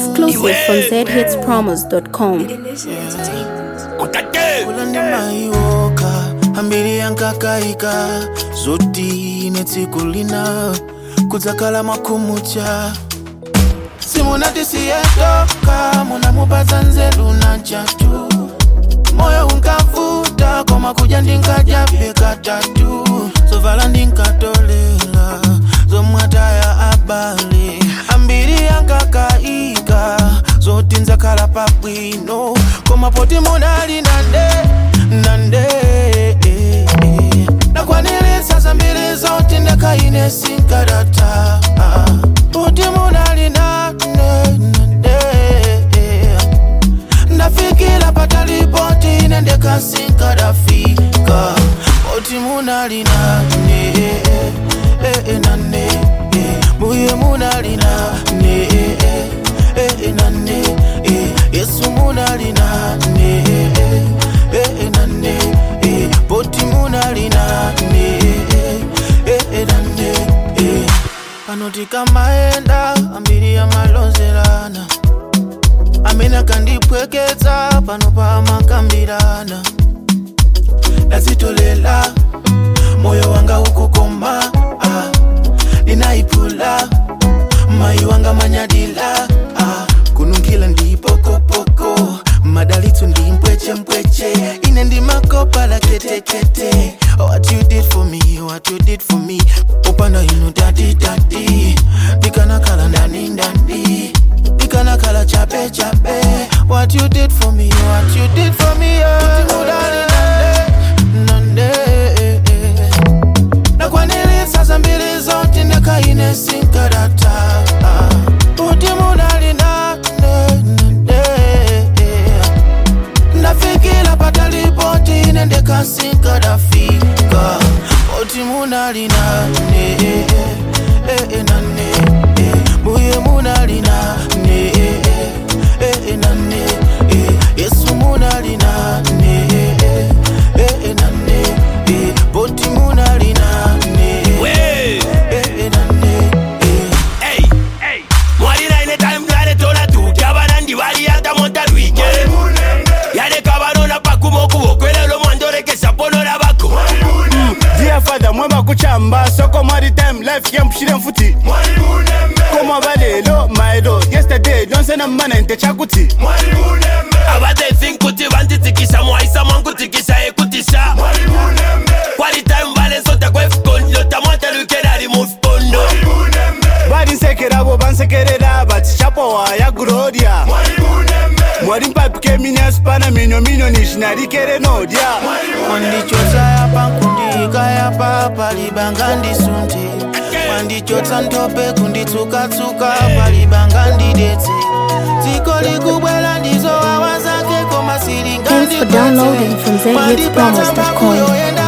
Exclusive from zhitspromos.com. ulandimaiwoka ambiri yankakaika zoti netsiku lina kudzakala makhumucha simunatisiyedoka munamupatsa nzeru na chatu moyo unkavuta koma kudya ndinkadyabe katatu zovala ndinkatolela zomwataya abale ambiri yankakaika zoti nzakhala pabwino koma poti munali nande nande nakwaniritsa zambiri zoti ndakaine sinkarata poti munali nande nande ndafikira patalipoti nendekasinkarafika poti munali nane nane muye munali nane nane yesu munali nane nane poti munali nane nane panoti kamaenda ambiri yamalonzelana amene akandipweketsa pano pamakambirana ndazitolela moyo wanga ukukoma ah, ndinayiphula mayi wanga manyadila ah, kununkhila ndiyipokopoko madalitso ndimpwechempweche ine ndimakopa la ketekete what you did for me what you did for me upanda inu dadi dadi ndikanakhala ndani ndani ndikanakhala chape chape what you did for me what you did for me oh. mudali nande nande nakwaniritsa zambiri zoti ndakaine sinkarata kuti munali nande nande ndafikira patalipoti nendekasinkarafika kuti munali nane nane muye munali nane nane yesu munali nane nane poti munali nane nane Ey, ey, mwalira ine time ngale tola tu kyabana ndi bali yata monta lwike yale kabanona pakuma okubokwelelo mwandolekesa ponola bako Dear father mwemba kuchamba soko mwari time life yampushire mfuti koma balelo maelo yesterday lonsena mmana nte chakuti abatethi nkuti banditsikisa mwaisa mwankutikisa ekutisa kwali time balesota kwefukondo tamwanta lwikelali mufukondo bali nsekerabo bansekerera bati chapowa ya gloria mwari mpapike minyasipana minyo minyo nishinarikere nodya wandichotsa yapa kundika yapa palibanga ndisunte wandichotsa ntope kunditsukatsuka palibanga ndidetse dziko likubwera ndizo wawa zake koma Thanks for downloading from zhitspromos.com. silingandipatsambako yoenda